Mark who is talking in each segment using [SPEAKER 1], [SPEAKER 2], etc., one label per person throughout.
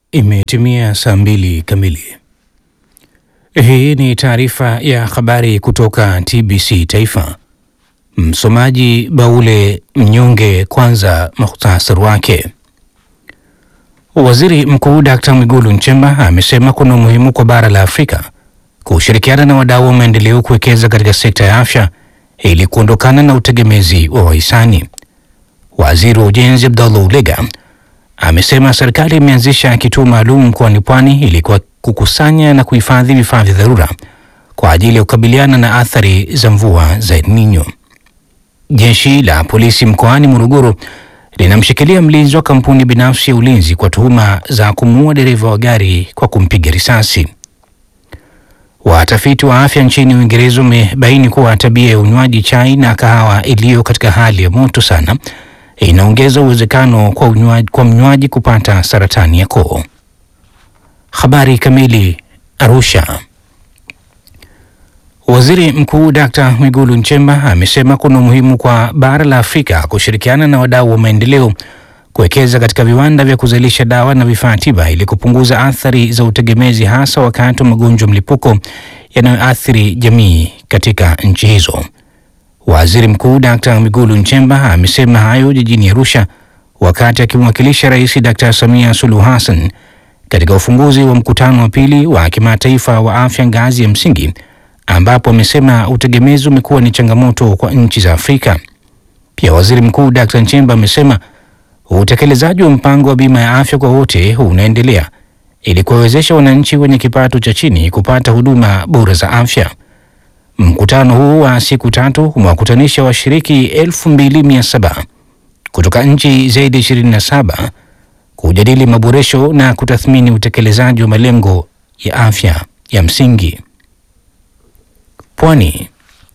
[SPEAKER 1] Imetimia saa mbili kamili. Hii ni taarifa ya habari kutoka TBC Taifa. Msomaji Baule Mnyonge. Kwanza muhtasari wake. Waziri Mkuu Dkt. Mwigulu Nchemba amesema kuna umuhimu kwa bara la Afrika kushirikiana na wadau wa maendeleo kuwekeza katika sekta ya afya ili kuondokana na utegemezi wa wahisani. Waziri wa Ujenzi Abdallah Ulega amesema serikali imeanzisha kituo maalum mkoani Pwani ili kukusanya na kuhifadhi vifaa vya dharura kwa ajili ya kukabiliana na athari za mvua za El Nino. Jeshi la polisi mkoani Morogoro linamshikilia mlinzi wa kampuni binafsi ya ulinzi kwa tuhuma za kumuua dereva wa gari kwa kumpiga risasi. Watafiti wa afya nchini Uingereza wamebaini kuwa tabia ya unywaji chai na kahawa iliyo katika hali ya moto sana inaongeza uwezekano kwa unywaji, kwa mnywaji kupata saratani ya koo. Habari kamili. Arusha. Waziri Mkuu Dkt. Mwigulu Nchemba amesema kuna umuhimu kwa bara la Afrika kushirikiana na wadau wa maendeleo kuwekeza katika viwanda vya kuzalisha dawa na vifaa tiba ili kupunguza athari za utegemezi hasa wakati wa magonjwa mlipuko yanayoathiri jamii katika nchi hizo. Waziri Mkuu Dkt. Mwigulu Nchemba amesema hayo jijini Arusha wakati akimwakilisha Rais Dkt. Samia Suluhu Hassan katika ufunguzi wa mkutano wa pili wa kimataifa wa afya ngazi ya msingi ambapo amesema utegemezi umekuwa ni changamoto kwa nchi za Afrika. Pia Waziri Mkuu Dkt. Nchemba amesema utekelezaji wa mpango wa bima ya afya kwa wote unaendelea ili kuwawezesha wananchi wenye kipato cha chini kupata huduma bora za afya. Mkutano huu wa siku tatu umewakutanisha washiriki 2700 kutoka nchi zaidi ya 27 kujadili maboresho na kutathmini utekelezaji wa malengo ya afya ya msingi. Pwani.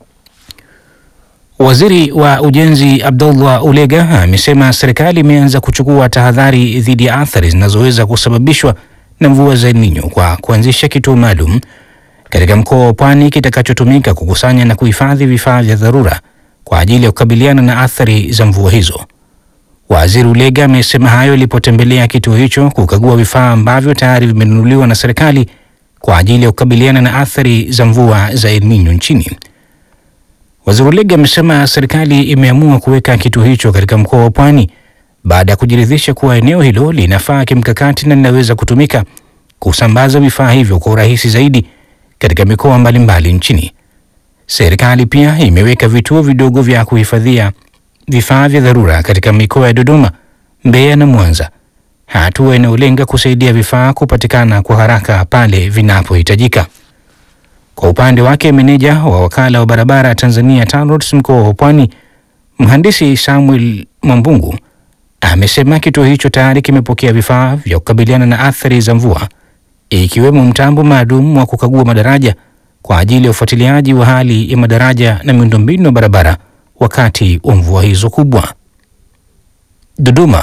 [SPEAKER 1] Waziri wa Ujenzi Abdullah Ulega amesema serikali imeanza kuchukua tahadhari dhidi ya athari zinazoweza kusababishwa na mvua za El Nino kwa kuanzisha kituo maalum katika mkoa wa Pwani kitakachotumika kukusanya na kuhifadhi vifaa vya dharura kwa ajili ya kukabiliana na athari za mvua hizo. Waziri Ulega amesema hayo ilipotembelea kituo hicho kukagua vifaa ambavyo tayari vimenunuliwa na serikali kwa ajili ya kukabiliana na athari za mvua za El Nino nchini. Waziri Ulega amesema serikali imeamua kuweka kituo hicho katika mkoa wa Pwani baada ya kujiridhisha kuwa eneo hilo linafaa kimkakati na linaweza kutumika kusambaza vifaa hivyo kwa urahisi zaidi katika mikoa mbalimbali nchini. Serikali pia imeweka vituo vidogo vya kuhifadhia vifaa vya dharura katika mikoa ya Dodoma, Mbeya na Mwanza, hatua inayolenga kusaidia vifaa kupatikana kwa haraka pale vinapohitajika. Kwa upande wake, meneja wa wakala wa barabara Tanzania TANROADS mkoa wa Pwani, mhandisi Samuel Mwambungu amesema kituo hicho tayari kimepokea vifaa vya kukabiliana na athari za mvua ikiwemo mtambo maalum wa kukagua madaraja kwa ajili ya ufuatiliaji wa hali ya madaraja na miundombinu ya barabara wakati wa mvua hizo kubwa. Dodoma.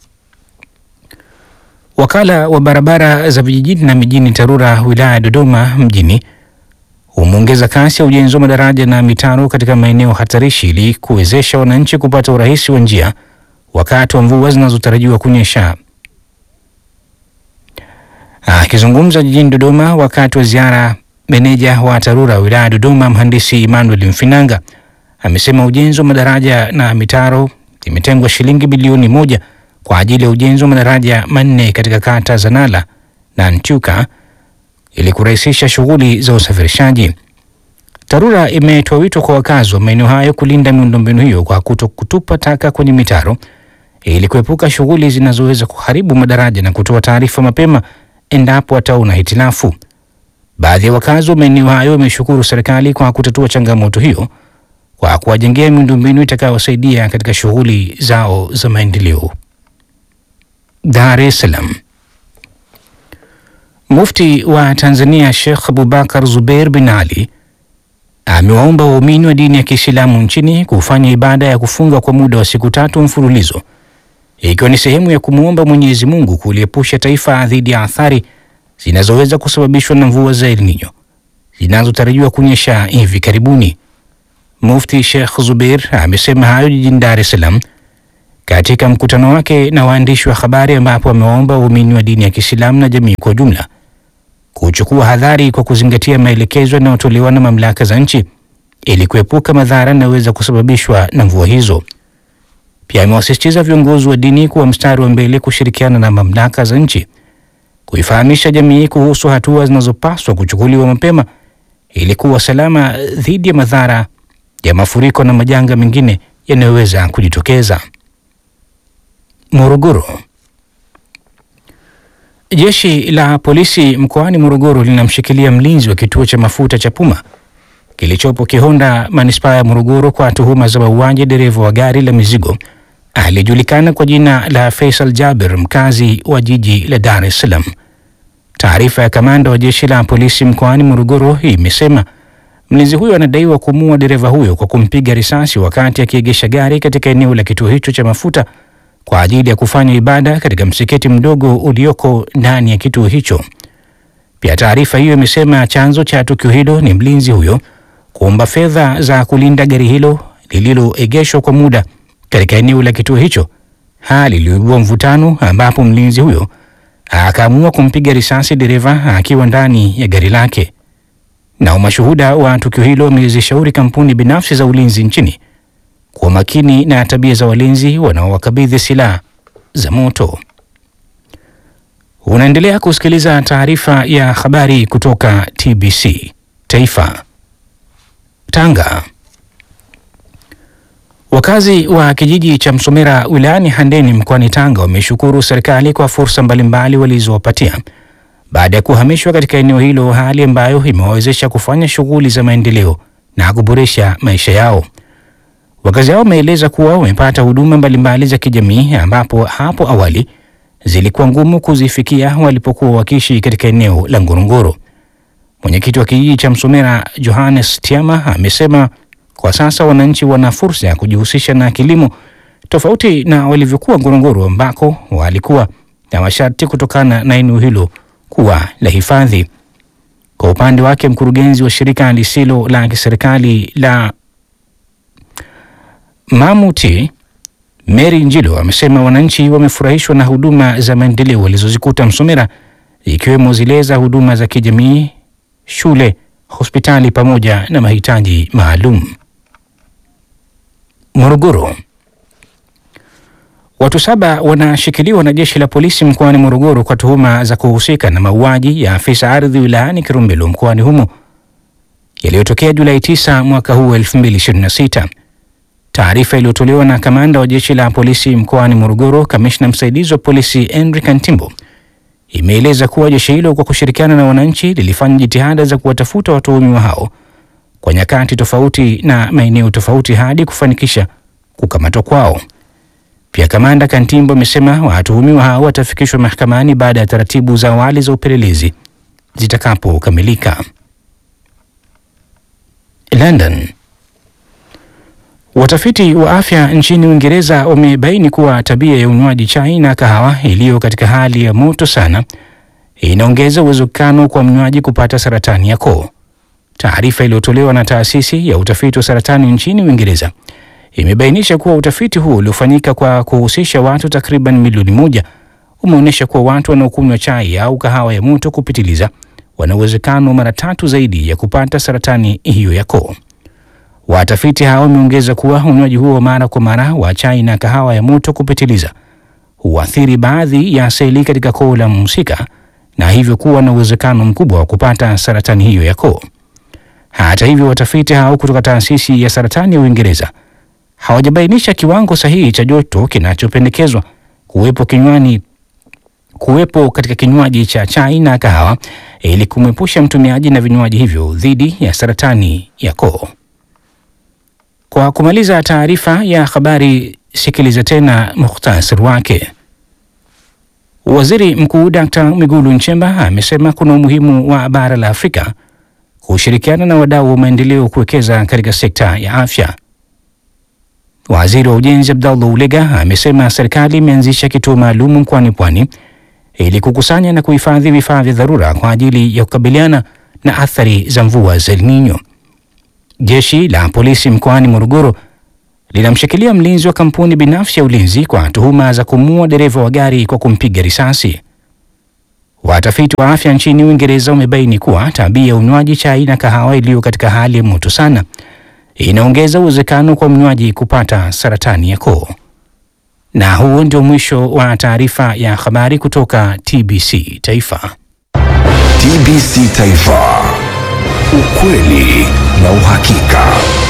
[SPEAKER 1] Wakala wa barabara za vijijini na mijini TARURA wilaya ya Dodoma mjini umeongeza kasi ya ujenzi wa madaraja na mitaro katika maeneo hatarishi ili kuwezesha wananchi kupata urahisi wa njia wakati wa mvua zinazotarajiwa kunyesha. Akizungumza jijini Dodoma wakati wa ziara, meneja wa TARURA wilaya ya Dodoma mhandisi Emmanuel Mfinanga amesema ujenzi wa madaraja na mitaro imetengwa shilingi bilioni moja kwa ajili ya ujenzi wa madaraja manne katika kata za Nala na Ntyuka ili kurahisisha shughuli za usafirishaji. TARURA imetoa wito kwa wakazi wa maeneo hayo kulinda miundombinu hiyo kwa kuto kutupa taka kwenye mitaro ili kuepuka shughuli zinazoweza kuharibu madaraja na kutoa taarifa mapema endapo wataona hitilafu. Baadhi ya wakazi wa maeneo hayo wameshukuru serikali kwa kutatua changamoto hiyo kwa kuwajengea miundombinu itakayowasaidia katika shughuli zao za maendeleo. Dar es Salaam. Mufti wa Tanzania Sheikh Abubakar Zubeir bin Ali amewaomba waumini wa dini ya Kiislamu nchini kufanya ibada ya kufunga kwa muda wa siku tatu mfululizo ikiwa ni sehemu ya kumwomba Mwenyezi Mungu kuliepusha taifa dhidi ya athari zinazoweza kusababishwa na mvua za El Nino zinazotarajiwa kunyesha hivi karibuni. Mufti Sheikh Zubeir amesema hayo jijini Dar es Salaam katika mkutano wake na waandishi wa habari, ambapo amewaomba waumini wa dini ya Kiislamu na jamii kwa ujumla kuchukua hadhari kwa kuzingatia maelekezo yanayotolewa na mamlaka za nchi ili kuepuka madhara yanayoweza kusababishwa na mvua hizo. Pia amewasisitiza viongozi wa dini kuwa mstari wa mbele kushirikiana na mamlaka za nchi kuifahamisha jamii kuhusu hatua zinazopaswa kuchukuliwa mapema ili kuwa salama dhidi ya madhara ya mafuriko na majanga mengine yanayoweza kujitokeza. Morogoro. Jeshi la polisi mkoani Morogoro linamshikilia mlinzi wa kituo cha mafuta cha Puma kilichopo Kihonda, manispaa ya Morogoro kwa tuhuma za mauaji dereva wa gari la mizigo aliyejulikana kwa jina la Faisal Jaber, mkazi wa jiji la Dar es Salaam. Taarifa ya kamanda wa jeshi la polisi mkoani Morogoro imesema mlinzi huyo anadaiwa kumuua dereva huyo kwa kumpiga risasi wakati akiegesha gari katika eneo la kituo hicho cha mafuta kwa ajili ya kufanya ibada katika msikiti mdogo ulioko ndani ya kituo hicho. Pia taarifa hiyo imesema chanzo cha tukio hilo ni mlinzi huyo kuomba fedha za kulinda gari hilo lililoegeshwa kwa muda katika eneo la kituo hicho, hali iliyoibua mvutano, ambapo mlinzi huyo akaamua kumpiga risasi dereva akiwa ndani ya gari lake. Nao mashuhuda wa tukio hilo wamezishauri kampuni binafsi za ulinzi nchini kuwa makini na tabia za walinzi wanaowakabidhi silaha za moto. Unaendelea kusikiliza taarifa ya habari kutoka TBC Taifa. Tanga. Wakazi wa kijiji cha Msomera wilayani Handeni mkoani Tanga wameshukuru serikali kwa fursa mbalimbali walizowapatia baada ya kuhamishwa katika eneo hilo, hali ambayo imewawezesha kufanya shughuli za maendeleo na kuboresha maisha yao. Wakazi hao wameeleza kuwa wamepata huduma mbalimbali za kijamii ambapo hapo awali zilikuwa ngumu kuzifikia walipokuwa wakiishi katika eneo la Ngorongoro. Mwenyekiti wa kijiji cha Msomera Johannes Tiama amesema kwa sasa wananchi wana fursa ya kujihusisha na kilimo tofauti na walivyokuwa Ngorongoro ambako walikuwa na masharti kutokana na eneo hilo kuwa la hifadhi. Kwa upande wake, mkurugenzi wa shirika lisilo la kiserikali la Mamuti Mary Njilo amesema wananchi wamefurahishwa na huduma za maendeleo walizozikuta Msomera ikiwemo zile za huduma za kijamii, shule, hospitali pamoja na mahitaji maalum. Morogoro. Watu saba wanashikiliwa na jeshi la polisi mkoani Morogoro kwa tuhuma za kuhusika na mauaji ya afisa ardhi wilayani Kirumbelo mkoani humo yaliyotokea Julai 9 mwaka huu 2026. Taarifa iliyotolewa na kamanda wa jeshi la polisi mkoani Morogoro, kamishna msaidizi wa polisi Henry Kantimbo, imeeleza kuwa jeshi hilo kwa kushirikiana na wananchi lilifanya jitihada za kuwatafuta watuhumiwa hao kwa nyakati tofauti na maeneo tofauti hadi kufanikisha kukamatwa kwao. Pia kamanda Kantimbo amesema watuhumiwa hao watafikishwa mahakamani baada ya taratibu za awali za upelelezi zitakapokamilika. London. Watafiti wa afya nchini Uingereza wamebaini kuwa tabia ya unywaji chai na kahawa iliyo katika hali ya moto sana inaongeza uwezekano kwa mnywaji kupata saratani ya koo. Taarifa iliyotolewa na taasisi ya utafiti wa saratani nchini Uingereza imebainisha kuwa utafiti huo uliofanyika kwa kuhusisha watu takriban milioni moja umeonyesha kuwa watu wanaokunywa chai au kahawa ya moto kupitiliza wana uwezekano mara tatu zaidi ya kupata saratani hiyo ya koo. Watafiti hao wameongeza kuwa unywaji huo mara kwa mara wa chai na kahawa ya moto kupitiliza huathiri baadhi ya seli katika koo la mhusika na hivyo kuwa na uwezekano mkubwa wa kupata saratani hiyo ya koo. Hata hivyo, watafiti hao kutoka taasisi ya saratani ya Uingereza hawajabainisha kiwango sahihi cha joto kinachopendekezwa kuwepo kinywani kuwepo katika kinywaji cha chai na kahawa ili kumwepusha mtumiaji na vinywaji hivyo dhidi ya saratani ya koo. Kwa kumaliza taarifa ya habari, sikiliza tena muhtasari wake. Waziri Mkuu Dkt. Mwigulu Nchemba amesema kuna umuhimu wa bara la Afrika kushirikiana na wadau wa maendeleo kuwekeza katika sekta ya afya. Waziri wa Ujenzi Abdallah Ulega amesema serikali imeanzisha kituo maalum mkoani Pwani ili kukusanya na kuhifadhi vifaa vya dharura kwa ajili ya kukabiliana na athari za mvua za El Nino. Jeshi la polisi mkoani Morogoro linamshikilia mlinzi wa kampuni binafsi ya ulinzi kwa tuhuma za kumuua dereva wa gari kwa kumpiga risasi. Watafiti wa afya nchini Uingereza wamebaini kuwa tabia ya unywaji chai na kahawa iliyo katika hali ya moto sana inaongeza uwezekano kwa mnywaji kupata saratani ya koo. Na huo ndio mwisho wa taarifa ya habari kutoka TBC Taifa.
[SPEAKER 2] TBC Taifa, ukweli na uhakika.